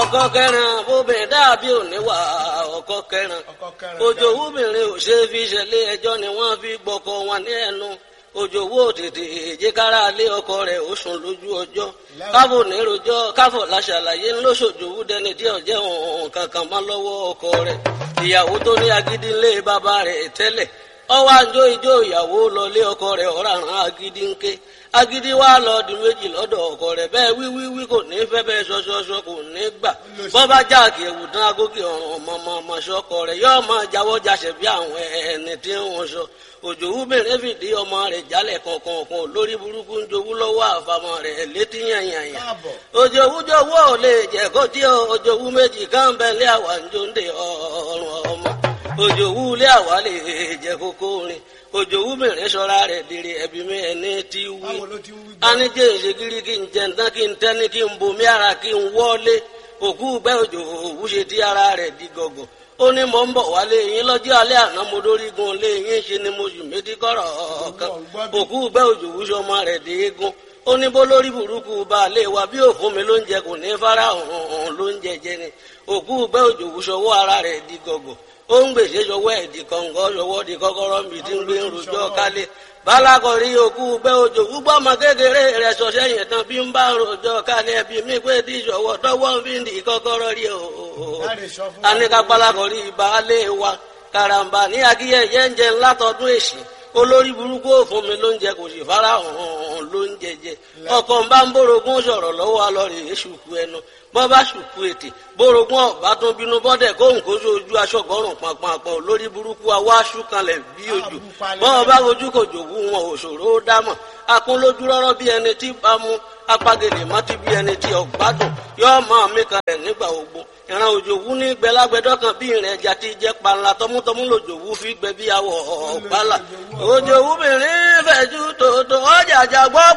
ọkọ kẹrin bóbìnrin dàbí òníwà ọkọ kẹrin òjò wúbìnrin ò ṣe fi ṣẹlẹ̀ ẹjọ́ ni wọ́n fi gbọ́kọ wọn ní ẹnu òjò wó tètè èjìkára lé ọkọ rẹ̀ ó sùn lójú ọjọ́ káfò nírojọ́ káfò láṣàlàyé ńlọṣọjòwú dẹni tí ọjẹ òun kankan má lọ́wọ́ ọkọ rẹ̀ ìyàwó tó ní agídí ńlé bàbá rẹ̀ tẹ́lẹ̀ ọwọ́ àjọ ìjọ ìyàwó lọlé ọkọ rẹ̀ ọ̀ràn agídí ńké agídí wa lọ di méjì lọ́dọ̀ ọkọ rẹ̀ bẹ́ẹ̀ wíwíwí kò ní fẹ́ bẹ́ẹ̀ ṣọṣọṣọ kò ní gbà bọ́bá jáàkì ẹ̀wù tán agókè ọ̀ràn ọmọ ọmọ ṣọkọ rẹ̀ yóò máa jáwọ́ jáṣẹ̀ bí àwọn ẹni tí wọ́n sọ òjò wúbẹ̀rẹ̀ fìdí ọmọ rẹ̀ jálẹ̀ kọ̀ọ̀kan lórí burúkú ń jowú lọ́wọ́ àfàmọ́ rẹ̀ létí yànyànyàn òjò wújọwọ́ ò lè jẹ́ kó tí òjò wú méjì káńbẹ́lẹ́ àwà ń jó ń de ọ̀rùn ọmọ òjò wú lé àwà lè jẹ́ kókó rin òjò wú mìíràn sọ́ra rẹ̀ dèrè ẹ̀bí mi ẹni tí wí anijẹ́ ìṣègìrì kí n jẹ̀ntán kí n tẹ́ni kí n bomi ara kí n wọ́lé òkú gbẹ́ òjò òwú ṣe tí ara rẹ̀ di gọ̀gọ̀ ó ní mò ń bọ̀ wálé yín lọ́jọ́ alẹ́ àná mo dórígun lé yín ṣe ni mo sì méjì kọ́rọ̀ kan òkú gbẹ́ òjò wúṣọ ọmọ rẹ̀ dé eégún ó ní bó lórí burúkú baálé wa bí òfun mi ló ń jẹ kò ní fara hàn ló ń jẹjẹ ni òkú gbẹ́ òjò wúṣọ ọwọ́ ara rẹ̀ di gọ̀gọ̀ ó ń gbèsè sọwọ́ ẹ̀ di kọ̀ǹgọ́ sọwọ́ di kọ́kọ́rọ́ mi ti ń gbé rojọ́ kálé balakọ̀rí òkú bẹ́ òjò gbúgbọ́ ọmọ kékeré rẹ̀ sọ̀sẹ́ yẹn tán bí ń bá rojọ́ kálé ẹbí mi pé tí ìṣọwọ́ tọwọ́ fi ń di kọ́kọ́rọ́ rí o. anika balakọ̀rí baálé wa karamba ní akíyẹyẹ ń jẹ ńlá tọdún èsì olórí burúkú òfun mi ló ń jẹ kò sì fara hàn ló ń jẹjẹ ọkọ ń bá ń bórogún sọ̀rọ̀ lọ́wọ́ alọrẹ èṣùkú ẹnu bọ́ bá ṣùkú ètè bórogún ọ̀bá tún bínú bọ́dẹ̀ kóhùn kó sójú aṣọ́gbọ́rùn pàpàpọ̀ lórí burúkú awọ́ aṣúkanlẹ̀ bí ojú bọ́ bá ojú kò jòwú wọn òṣòro ó dámọ̀ akún lójú rọ́rọ́ bí ẹni tí bá mú apagèlè mọ́tí bí ẹni tí ọ̀gbádùn yóò máa mí kalẹ̀ nígbà ogbó ìran òjòwú ní gbẹlágbẹdọ kan bí ìrìn ẹja ti jẹ panla tọmútọmú lòjòwú fi gbẹ bí awọ ọgbàlà òjòwú mìíràn fẹjú tòótọ́ ọjà àjàgbọ́